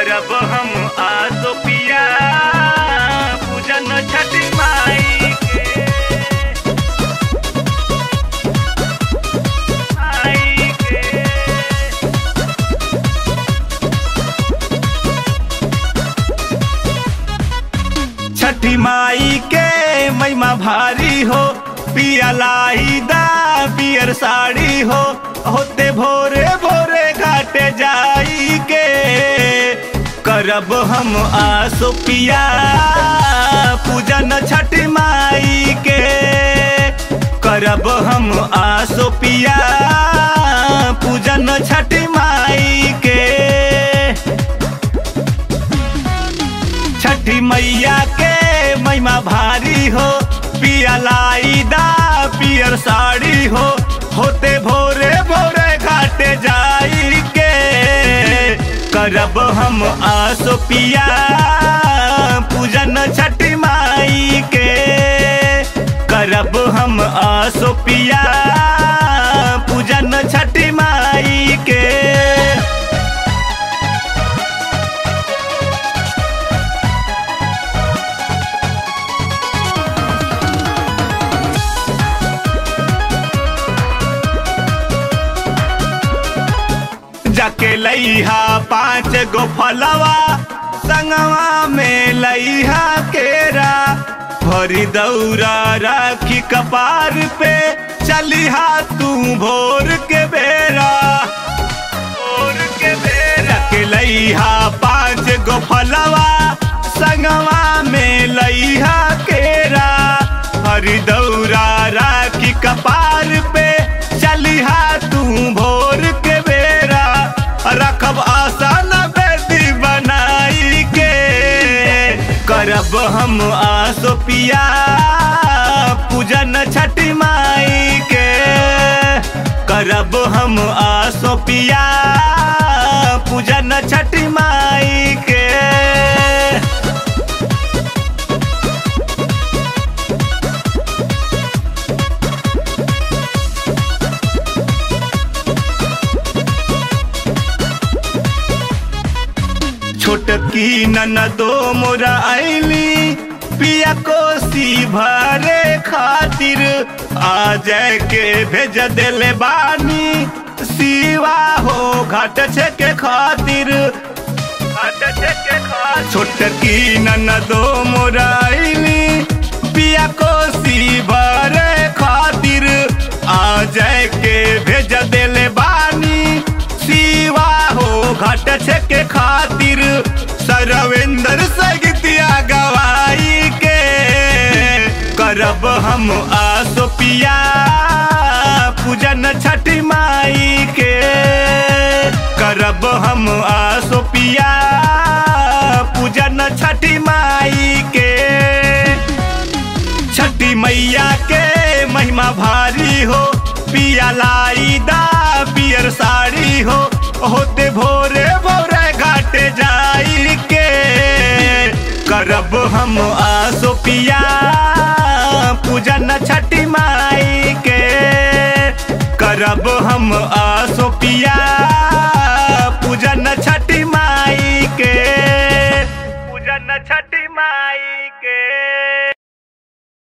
करब हम आसो पिया पूजन छठ माई के माई के छठी माई के महिमा भारी हो पिया लाई दा पियर साड़ी हो होते भोरे भोरे घाटे जाई के करब हम आसो पिया पूजन छठी माई के करब हम आसो पिया पूजन छठी माई के छठी मैया के महिमा भारी हो पिया लाई दा पियर साड़ी हो होते भोरे भोरे घाटे जाई के करब हम आसो पिया पूजन छठी माई के करब हम आसो पिया पूजन छठी माई के जाके लइहा पाँच गो फलवा संगवा में लइहा केरा भरी दौरा राखी कपार पे चलिहा तू भोर के बेरा भोर के बेरा जाके लइहा पाँच गो फलवा संगवा में लइहा केरा हरी दौरा राखी कपार पे चलिहा तू भोर के बेरा रखब आसान बेदी बनाई के करब हम आसो पिया पूजन छठी माई के करब हम आसो पिया पूजन छठी माई के छोटकी ननदो मोरा आईली पिया कोसी भरे खातिर आ जाए के भेज देले बानी सिवा हो घाट छे के खातिर घाट छे के खातिर छोटकी ननदो मोरा आईली पिया कोसी भरे खातिर आ जाए के भेज देले बानी सिवा हो घाट छे के खातिर सरवेंद्र सगितिया गवाई के करब हम आसो पिया पूजन छठी माई के करब हम आसो पिया पूजन छठी माई के छठी मैया के महिमा भारी हो पिया लाई दा पियर साड़ी हो होते भोरे भोरे घाटे जाई के करब हम आसो पिया पूजन छठी माई के करब हम आसो पिया